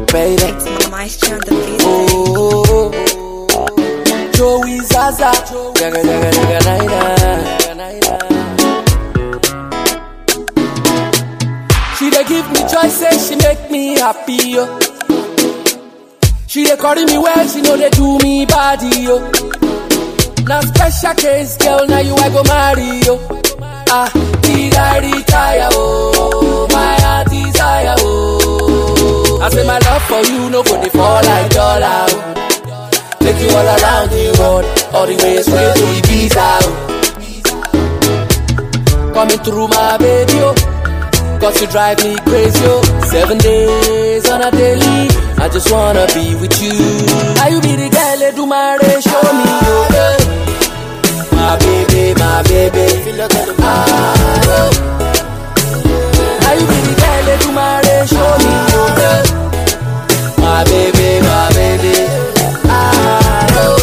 baby. It's Maestro on the beat. Oh, Joey Zaza, jaga jaga jaga naina, naina. She dey give me choices, she make me happy yo. She dey carry me well, she know they do me body yo. Now special case, girl, now you I go marry yo. Ah, did I retire? Oh, my heart desire. Oh, I say my love for you, no go dey fall like dollar. Oh. Take you all around the world, all the way straight to Ibiza. Oh. Coming through my baby, oh. Cause you drive me crazy, oh. Seven days on a daily, I just wanna be with you. Now you be the girl, they do my race, show me, oh. eh. My baby, my baby. Ah, oh. Now you be the girl, they do my race, show me, oh. eh. My baby, my baby. Ah, oh.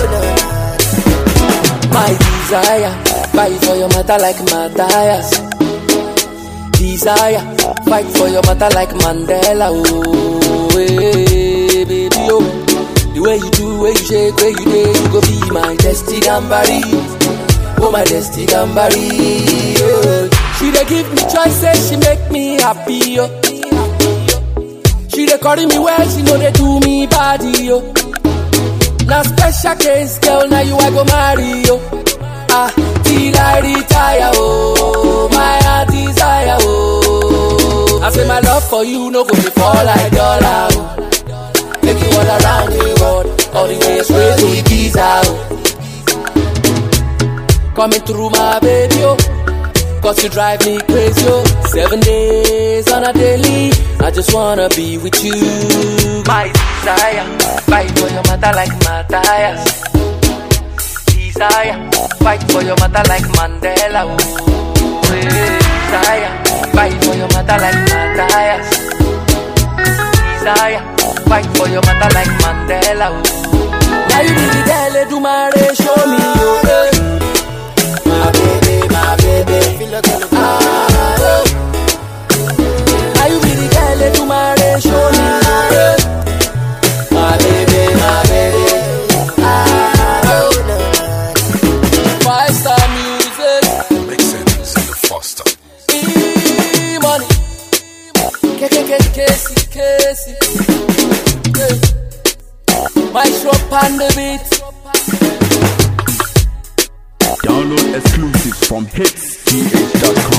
My desire, fight for your matter like Matthias. Desire, fight for your matter like Mandela. Oh, hey, baby, oh. The way you do, way you shake, way you day, you go be my destiny gambari. Oh, my destiny gambari. Oh. She dey give me choices, she make me happy. Oh. She dey carry me well, she know they do me body. Oh. Now special case, girl, now you I go marry, yo. Ah, till I retire, oh, my heart desire, oh. I say my love for you, no go be fall like dollar, oh. Take you all around the world, all the way straight to Ibiza, oh. Coming through my baby, oh. Cause you drive me crazy, oh. Seven days on a daily, I just wanna be with you. My desire, fight for your mother like Matthias. Desire, fight for your mother like Mandela. Oh, eh. desire, fight for your mother like Matthias. Desire, fight for your mother like Mandela. Oh. Now you be the girl, they do my race, show me, oh, eh. My baby, my baby. Ah, oh. Now you be the girl, they do my race, show me, oh, eh. My baby, my baby. Ah, oh. Five star music, Make sense in the foster. e money. K K K Casey, Casey. Yeah. My shop on the beat. Download exclusives from hitsgh.com.